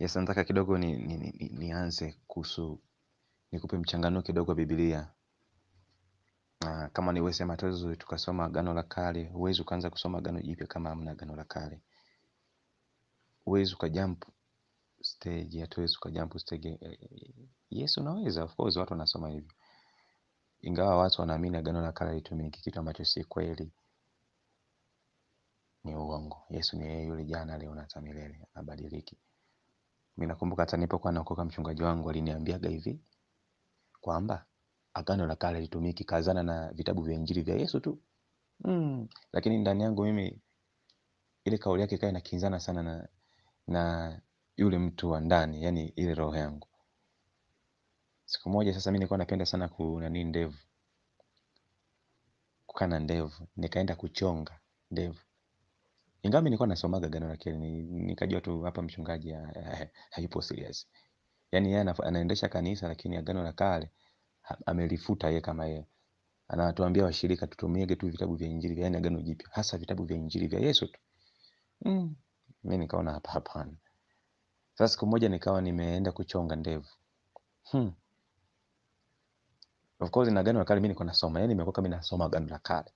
Yes, nataka kidogo ni, ni, ni, ni, nianze kuhusu nikupe mchanganuo kidogo wa Biblia. Uh, kama niwesema hatuwezi tukasoma Agano la Kale, huwezi ukaanza kusoma Agano Jipya kama hamna Agano la Kale. Huwezi ukajump stage, hatuwezi ukajump stage. Eh, Yes, unaweza of course, watu wanasoma hivyo, ingawa watu wanaamini Agano la Kale litumiki, kitu ambacho si kweli, ni uongo. Yesu ni yeye yule jana, leo na hata milele, habadiliki. Mimi nakumbuka hata nilipokuwa naokoka, mchungaji wangu aliniambiaga hivi kwamba Agano la Kale litumiki, kazana na vitabu vya Injili vya Yesu tu. Mm. Lakini ndani yangu mimi ile kauli yake ikawa inakinzana sana na na yule mtu wa ndani, yani ile roho yangu. Siku moja sasa, mimi nilikuwa napenda sana ku nani ndevu, kukaa na ndevu, nikaenda kuchonga ndevu, ingawa mimi nilikuwa nasomaga Agano la Kale, ni- nikajua tu hapa mchungaji ha- ha- hayupo serious, yani yeye anaf- anaendesha kanisa, lakini Agano la Kale ha- amelifuta yeye kama yeye anatuambia washirika tutumiege tu vitabu vya Injili, yani Agano Jipya, hasa vitabu vya Injili vya Yesu tu. Mm. Mimi nikaona hapa hapana. Sasa siku moja nikawa nimeenda kuchonga ndevu. Hmm. Of course na Agano la Kale mimi niko nasoma, yani nimekuwa kama nasoma Agano la Kale.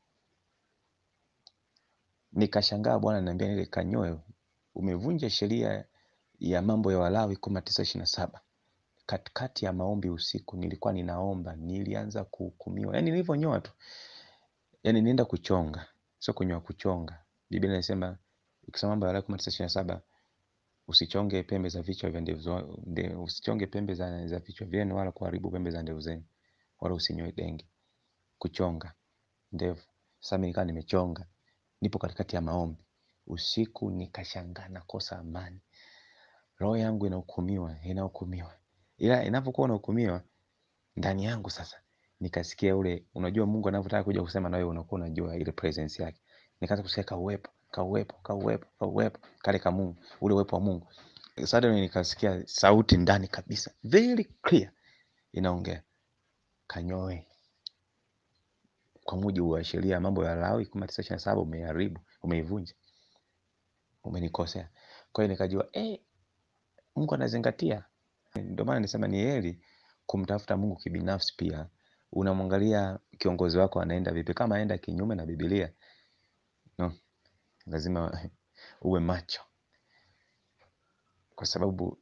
Nikashangaa Bwana ananiambia ile kanyoe, umevunja sheria ya mambo ya Walawi kumi tisa ishirini na saba. Katikati ya maombi usiku nilikuwa ninaomba, nilianza kuhukumiwa. Yani nilivyonyoa tu, yani nienda kuchonga, sio kunyoa, kuchonga. Biblia inasema ukisoma mambo ya Walawi kumi tisa ishirini na saba usichonge pembe za vichwa vya ndevu za- nde, usichonge pembe za, za vichwa vyenu wala kuharibu pembe za ndevu zenu wala usinyoe denge. Kuchonga ndevu. Sasa mimi nikawa nimechonga, nipo katikati ya maombi usiku, nikashangaa nakosa amani, roho yangu inahukumiwa, inahukumiwa, ila inapokuwa unahukumiwa ndani yangu sasa nikasikia ule, unajua Mungu anavyotaka kuja kusema na wewe, unakuwa unajua ile presence yake. Nikaanza kusikia kauwepo, kauwepo, kauwepo, kauwepo kale ka Mungu, ule uwepo wa Mungu. Suddenly nikasikia sauti ndani kabisa, very clear, inaongea kanyoe kwa mujibu wa sheria ya mambo ya Lawi kumi na tisa ishirini na saba umeharibu, umeivunja, umenikosea. Kwa hiyo nikajua eh, Mungu anazingatia. Ndio maana nisema ni heri kumtafuta Mungu kibinafsi. Pia unamwangalia kiongozi wako anaenda vipi. Kama aenda kinyume na Biblia, no, lazima uwe macho, kwa sababu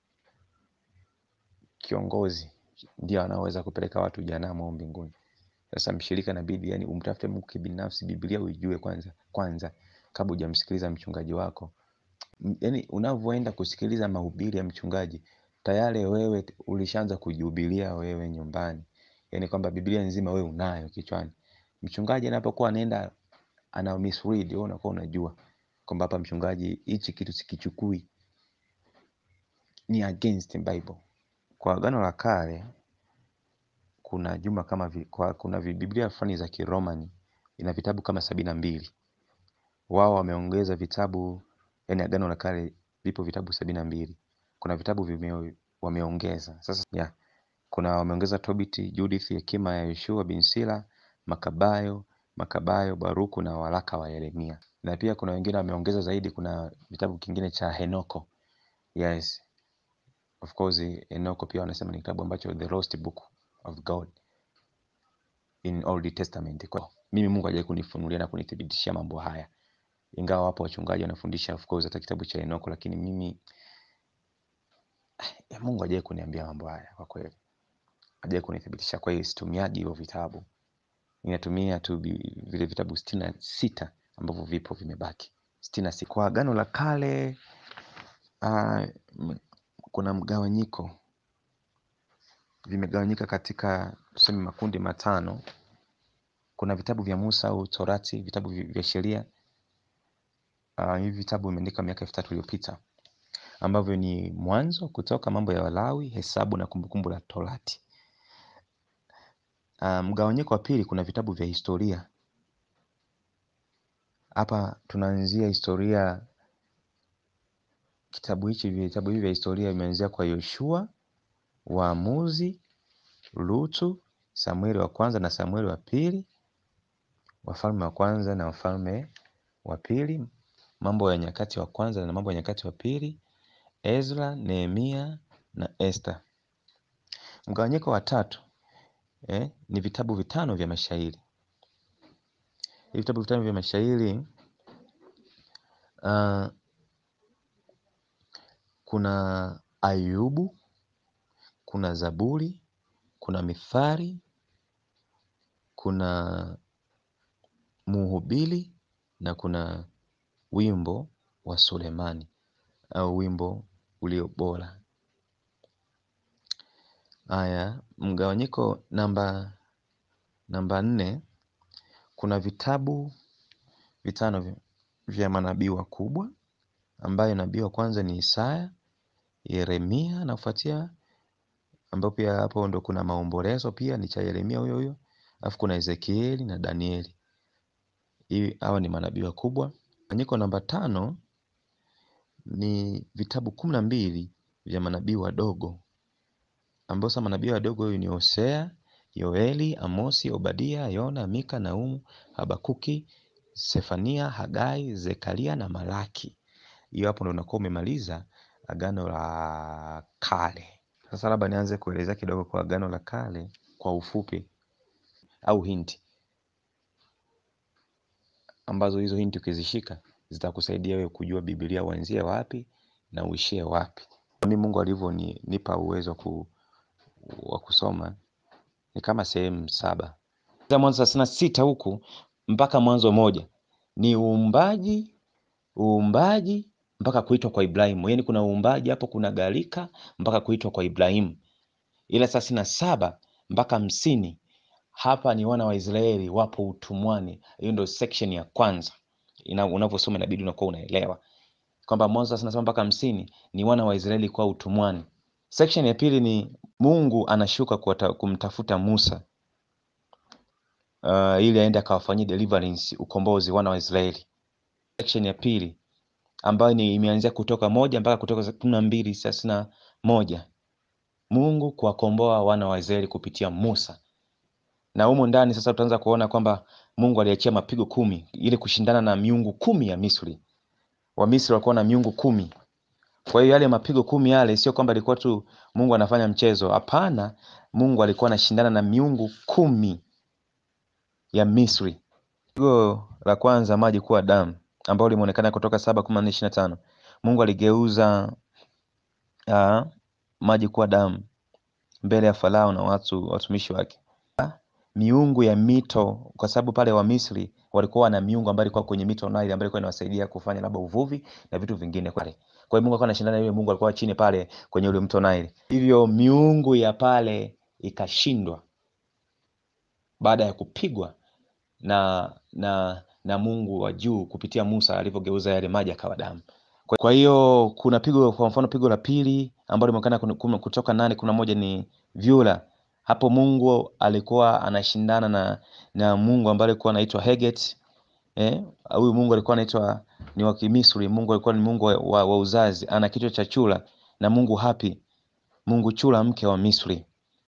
kiongozi ndio anaoweza kupeleka watu jehanamu au mbinguni. Sasa mshirika inabidi yani umtafute Mungu kibinafsi, Biblia uijue kwanza kwanza kabla hujamsikiliza mchungaji wako. M- Yaani unavyoenda kusikiliza mahubiri ya mchungaji tayari wewe ulishaanza kujihubiria wewe nyumbani, yaani kwamba Biblia nzima wewe unayo kichwani. Mchungaji anapokuwa anaenda ana misread, wewe unakuwa unajua kwamba hapa mchungaji hichi kitu sikichukui, ni against Bible. Kwa Agano la Kale kuna jumla kama vi, kwa, kuna vi- Biblia fulani za Kiromani ina vitabu kama sabini na mbili. Wao wameongeza vitabu, yani Agano la Kale vipo vitabu sabini na mbili. Kuna vitabu vime, wameongeza sasa yeah. Kuna wameongeza Tobiti, Judith, Hekima ya Yoshua bin Sila, Makabayo, Makabayo, Baruku na waraka wa Yeremia. Na pia kuna wengine wameongeza zaidi, kuna vitabu kingine cha Henoko. Yes, of course Henoko pia wanasema ni kitabu ambacho the lost book of God in Old Testament. Kwa mimi Mungu hajawahi kunifunulia na kunithibitishia mambo haya, ingawa wapo wachungaji wanafundisha of course hata kitabu cha Henoko, lakini mimi ya Mungu hajawahi kuniambia mambo haya kwa kweli, hajawahi kunithibitisha. Kwa hiyo situmiagi hivyo vitabu, ninatumia tu vi- vile vitabu sitini na sita ambavyo vipo vimebaki sitini na sita. Kwa Agano la Kale uh, kuna mgawanyiko, vimegawanyika katika tuseme makundi matano. Kuna vitabu vya Musa au Torati, vitabu vi- vya sheria. Uh, hivi vitabu vimeandikwa miaka elfu tatu iliyopita ambavyo ni Mwanzo, Kutoka, Mambo ya Walawi, Hesabu na Kumbukumbu la Torati. Uh, mgawanyiko wa pili, kuna vitabu vya historia. Hapa tunaanzia historia. Kitabu hichi vitabu hivi vya historia vimeanzia kwa Yoshua, Waamuzi, Lutu, Samueli wa kwanza na Samueli wa pili, Wafalme wa kwanza na Wafalme wa pili, Mambo ya Nyakati wa kwanza na Mambo ya Nyakati wa pili, Ezra, Nehemia na Esther. Mgawanyiko wa tatu eh, ni vitabu vitano vya mashairi. Hivi vitabu vitano vya mashairi uh, kuna Ayubu, kuna Zaburi, kuna Mithali, kuna Mhubiri na kuna wimbo wa Sulemani au wimbo ulio bora. Haya, mgawanyiko namba namba nne, kuna vitabu vitano vya, vya manabii wakubwa ambayo nabii wa kwanza ni Isaya, Yeremia anafuatia, ambapo pia hapo ndo kuna maombolezo pia ni cha Yeremia huyo huyo, alafu kuna Ezekieli na Danieli. Hii hawa ni manabii wakubwa. Mgawanyiko namba tano ni vitabu kumi na mbili vya manabii wadogo ambao sasa manabii wadogo huyu ni Hosea, Yoeli, Amosi, Obadia, Yona, Mika, Naumu, Habakuki, Sefania, Hagai, Zekaria na Malaki. Hiyo hapo ndo unakuwa umemaliza Agano la Kale. Sasa labda nianze kuelezea kidogo kwa Agano la Kale kwa ufupi au hinti ambazo hizo hinti ukizishika zitakusaidia wewe kujua Biblia uanzie wapi na uishie wapi. Mimi Mungu alivyonipa uwezo ku, wa kusoma ni kama sehemu saba Mwanzo thelathini na sita huku mpaka Mwanzo moja ni uumbaji, uumbaji mpaka kuitwa kwa Ibrahimu. Yaani kuna uumbaji hapo, kuna gharika mpaka kuitwa kwa Ibrahimu. Ila thelathini na saba mpaka hamsini hapa ni wana wa Israeli wapo utumwani. Hiyo ndio section ya kwanza, unavyosoma inabidi unakuwa unaelewa kwamba Mwanzo thelathini na saba mpaka hamsini ni wana wa Israeli kwa utumwani. Section ya pili ni Mungu anashuka kuwata, kumtafuta Musa uh, ili aende akawafanyia deliverance, ukombozi wana wa Israeli. Section ya pili ambayo ni imeanzia Kutoka moja mpaka Kutoka kumi na mbili thelathini na moja Mungu kuwakomboa wana wa Israeli kupitia Musa, na humo ndani sasa tutaanza kuona kwamba Mungu aliachia mapigo kumi ili kushindana na miungu kumi ya Misri. Wamisri walikuwa na miungu kumi. Kwa hiyo yale mapigo kumi yale sio kwamba ilikuwa tu Mungu anafanya mchezo. Hapana, Mungu alikuwa anashindana na miungu kumi ya Misri. Pigo la kwanza, maji kuwa damu, ambao limeonekana Kutoka saba kumi na nne ishirini na tano. Mungu aligeuza uh, maji kuwa damu mbele ya Farao na watu watumishi wake. Miungu ya mito, kwa sababu pale wa Misri walikuwa wana miungu ambayo ilikuwa kwenye mito Nile ambayo ilikuwa inawasaidia kufanya labda uvuvi na vitu vingine pale. Kwa hiyo Mungu alikuwa anashindana yule Mungu alikuwa chini pale kwenye ule mto Nile. Hivyo miungu ya pale ikashindwa baada ya kupigwa na na na Mungu wa juu kupitia Musa alivyogeuza yale maji akawa damu. Kwa hiyo kuna pigo, kwa mfano pigo la pili ambalo limeonekana Kutoka nane kuna moja ni vyura. Hapo Mungu alikuwa anashindana na na Mungu ambaye alikuwa anaitwa Heget. Eh, huyu Mungu alikuwa anaitwa ni wa Kimisri. Mungu alikuwa ni Mungu wa, wa, wa uzazi, ana kichwa cha chura na Mungu Hapi, Mungu chura mke wa Misri.